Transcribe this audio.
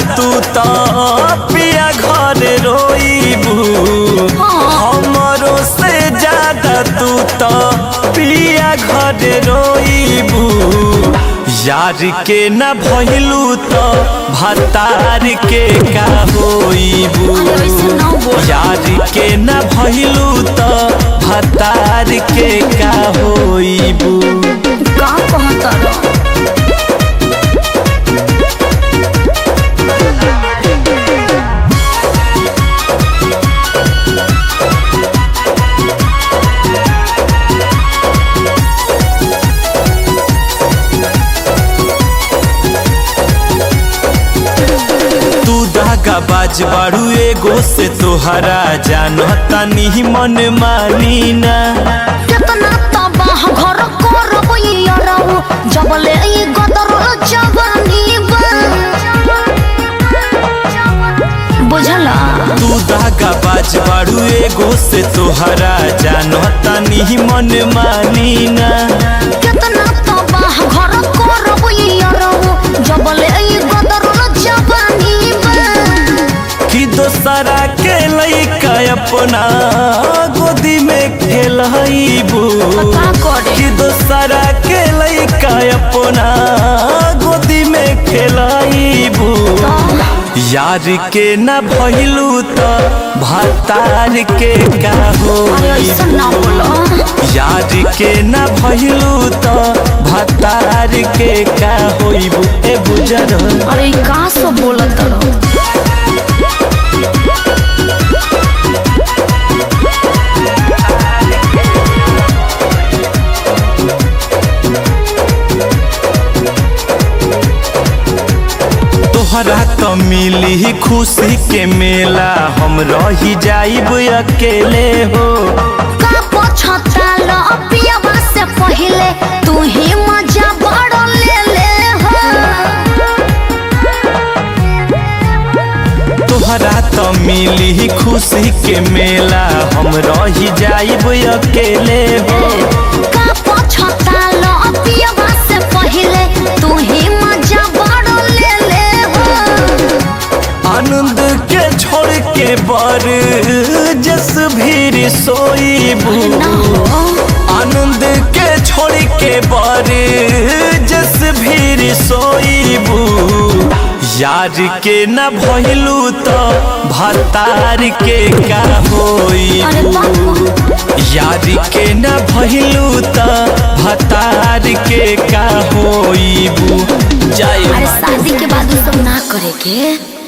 तू तो पिया घर रोईबू हमरो से ज्यादा तू तो पिया घर रोईबू यार के न भइलू तो भतार के का होईबू अरे ऐसे ना बोल यार के न भइलू तो भतार के का होईबू का कहता रह तू धागा बाज बाड़ू एगो से तोहरा जानता नहीं मन मानी ना केतना तबाह घर करब यारौ जबले ई गदर जवानी बा बुझला तू धागा बाज बाड़ू एगो से तोहरा जानता नहीं मन मानी ना केतना तबाह घर करब यारौ जबले ई गदर जवानी बा कि दोसरा के लइका अपना गोदी में खेलबू का करे कि दोसरा के लइका अपना गोदी में खेलबू यार के न भइलू तो भतार के का अरे ऐसा होई ना बोलो यार के न भइलू तो भतार के का होइबू ए बुजर अरे ई का सब बोलत रह तोहरा तो मिली खुशी के मेला हम रही जाइब अकेले हो का पछताल पियवा से पहिले तू ही मजा बड़ ले ले हो तोहरा तो मिली खुशी के मेला हम रही जाइब अकेले हो का पछताल पियवा से पहिले तू ही मजा बड़ ले ले हो आनंद के छोड़ के बर जस भीर सोईबू ना हो आनंद के छोड़ के बर जस भीर सोईबू यार के न भइलू तो भतार के का अरे होईबू बाप यार के न भइलू तो भतार के का होईबू जाए अरे शादी के बाद उ सब ना करे के